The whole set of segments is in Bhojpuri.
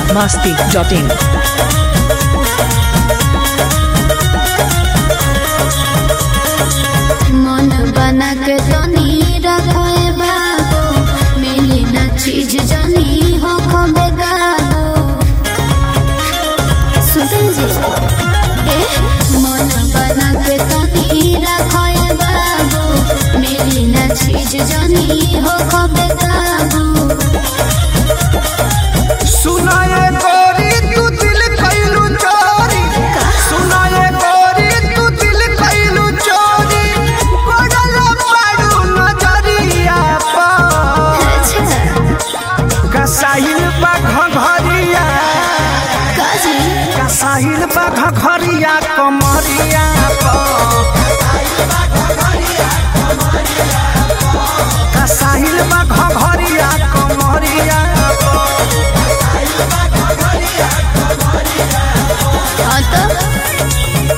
masti.in. मन बना के तनी रखोए बाबू मिली ना चीज जनी हो खबे गाबू सुन जी ए मन बना के तनी रखोए बाबू मिली ना चीज जनी हो खबे गाबू सुनाए गोरी तू दिल कैलू चोरी सुनाए गोरी तू दिल कैलू चोरी पड़ल पाड़ू नजरिया पर अच्छा कसाहिल बा घघरिया काजी कसाहिल बा घघरिया कमरिया पर कसाहिल बा घघरिया कमरिया पर हाँ तो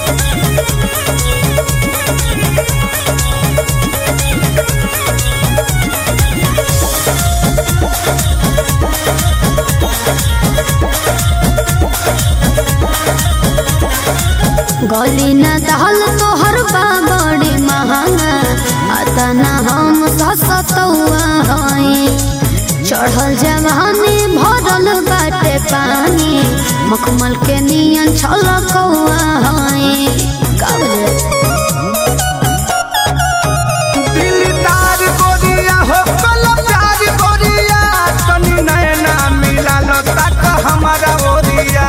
गली न दहल तोहर बा बड़ी महंगा आता न हम ससतौआ हई चढ़ल जवानी भरल बाटे पानी मखमल के नियन छलकौआ हई काबले दिलदार गोरिया हो कल प्यार गोरिया तनी नैना मिला लो तक हमारा ओरिया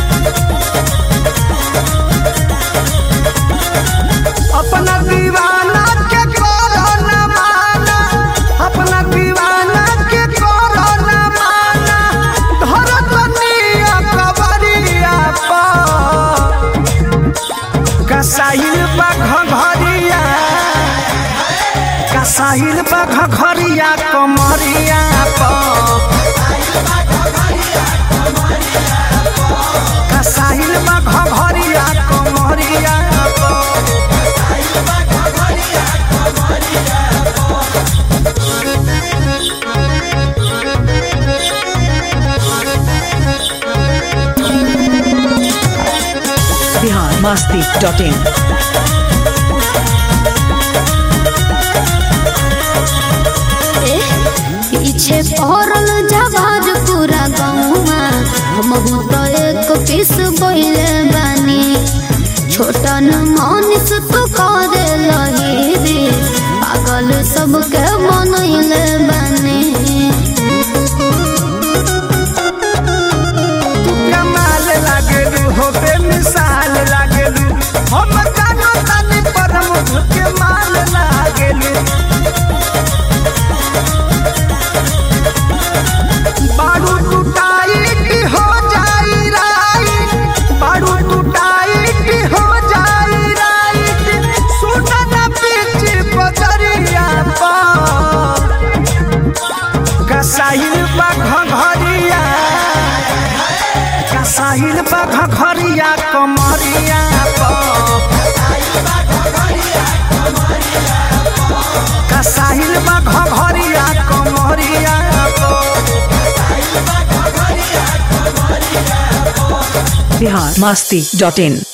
अपना दीवाना के करो न माना अपना दीवाना के करो न माना धरो तनिया कबरिया पर कसाइल बा घघरिया कसाहिल बा घघरिया कमरिया पर कसाहिल बा घघरिया कमरिया पर Bihar masti.in. पीछे पहरल जवाज पूरा गौवा हम तो एक पीस बोले बानी छोटन मनीष तू करे लही रे पागल सबके मनैले बानी कमाल लागेलू हो बेमिसाल लागेलू हम जानो तानी परम के माल लागेलू बारू टूटाइट हो जाई राइट बारू टूटाइट हो जाई राइट सुना ना पीछे बजरिया पर कसाइल बा घघरिया कसाहिल बा घघरिया कमरिया पर कसाहिल बा घघरिया कमरिया पर Bihar masti.in.